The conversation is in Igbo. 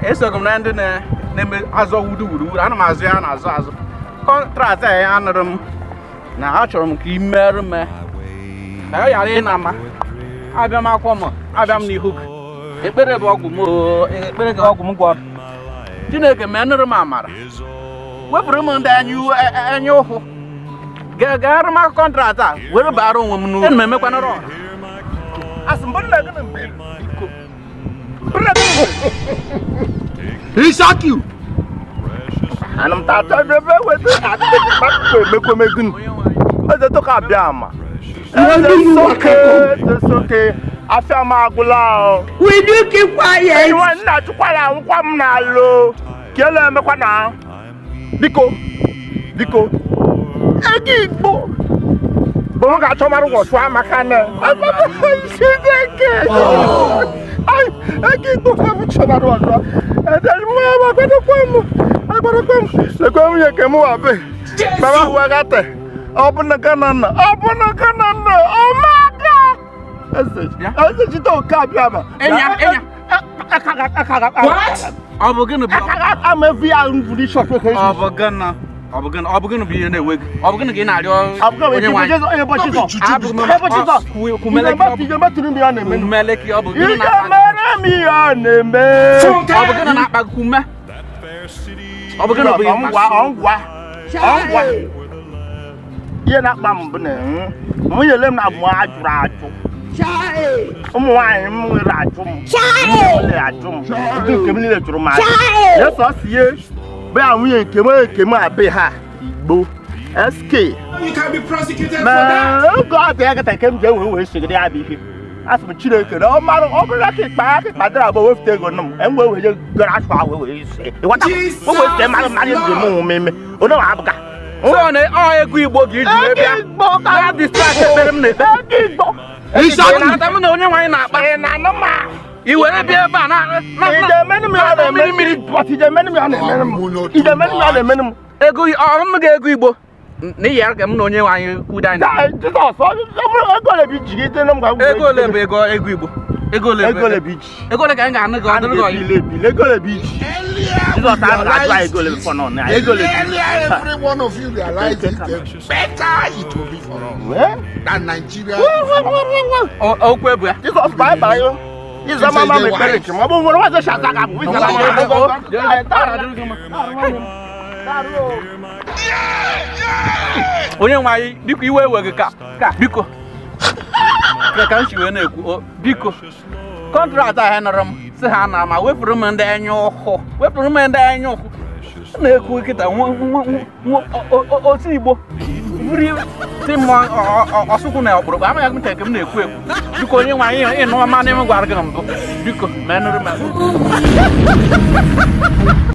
esoghị m na ndị na- na-eme azọ wudu wudu wudu ana m azụ ya na-azụ azụ kọntrakt a ya anụrụ m na achọrọ m ka ị merụ m ya. ka ọ ghara ịna ama abịa m akwọ m abịa m n'ihu gị ekpere bụ ọgwụ m oo, ekpere gị ọgwụ m gwọrọ chineke mee nụrụ m amara wepụrụ m ndị anya u- e- e- anya ụhụ Ga- gaara m kọntrakt a were baara onwe m n'uru Ana m emekwanụrụ ọha asị mbụ nna gị na mgbe biko mbụ nna gị na mgbe He shock you. ana m ta achọ ebe weta adịghị mmadụ emekwemegụ onye nwe anyị eze tụka abịa ama Where do you work soke at? eze soke afịa m agwụla ahụ Will you keep quiet? iwe nna chụkwara anwụkwa m n'alụ kele emekwa na biko biko ego igbo bụ m ga-achọ mara ụbọchị amaka na chineke ego igbo ka m chọbara ọzọ edere m ya agbarakwa m agbarakwa m lekwa nwunye nke m wabe mama wegate ọ bụ na gana nna ọ bụ na gana nna ọmaka eze eze jide oke abịa ma Enya, enya. ọ bụ gịnị bụ ama evi ya nvuri shop ka ọ bụ gịnị ọ bụ gịnị ọ bụ gịnị bụ ihe na-ewe gị ọ bụ gịnị ka ị na-arịọ onye nwe anyị Abụ m- ọ- kwu- kwumeleki ọ bụ- kwumeleki ọ bụ gịnị na-akpa mere m ihe ọ na-eme ọ bụ gịnị na-akpa gị ume ọ bụ gịnị bụ ihe ngwa ọngwa ọngwa ihe na-akpa m bụ na nwunye le m na mụ ajụrụ ajụ ụmụ nwaanyị m nwere ajụ m nwere ajụ m ndị nke m niile jụrụ m ajụ ya sọ si ihe be ya nwunye nke m nke m abe ha igbo sk You can be prosecuted ma oge ọ dị ya kata nke m ji ewe wee sogide ya bụ ihe asị m chineke na ọ mara ọ bụrụ ka ịkpa aka ịkpa dịrị agba wefute ego nọ m em wee wee gara asụ ahụ wee wee see ịghọta Jesus. o wee see mmadụ mmadụ ndị m nwụ mmemme onye ma abụga so na ọ egwu igbo ka iji wee bịa igbo ka ya distract ekpere m na-ekpe ego igbo He shock you. na-ata m na onye nwe anyị na-akpa ị na-anụ ma i were bịa ebe a na na- ije na- emenụ m ya na-eme mmiri bọt ije emenụ m ya na-emenụ m ije emenụ m ya na-emenụ m ego ọm ga-ego igbo na iyi ka m na onye nwe anyị kwuda anyị Da- jizọs ọ bụrụ ego ole bụ iji gị ite m ga ego ole bụ ego ego igbo ego ole bụ ego ole bụ iji ego ole ka anyị ga-anụ gị ọ dịrị gị ọyị ebile ebile ego ole bụ iji jizọs ahụ ga-ajụ anyị ego ole bụ fọnọ na ego ole bụ iji Earlier, every one of you realized it, the better it will be for us Wee? than Nigeria. O- okwu ebu ya jizọs baa baa yo ịza mama m ekpere nke m ọ bụ nwere nwaze shaza ga abụ ịza mama onye nwe anyị biko iwe ewe gị ka ka biko ka ka m si wee na-ekwu o, biko kọntrakt ahụ nọrọ m si ha na ma wepụrụ m ndị anya ụhụ wepụrụ m ndị anya ụhụ na-ekwu kịta nwa- nwa- nwa- o- o- otu igbo buri si m ọ- ọ- ọ- ọsụkwụ na ọkpụrụkpụ amaghị m nke m na-ekwu ekwu biko onye nwe anyị ịnụ ọma na m gwara gị na mbụ biko menụrụ m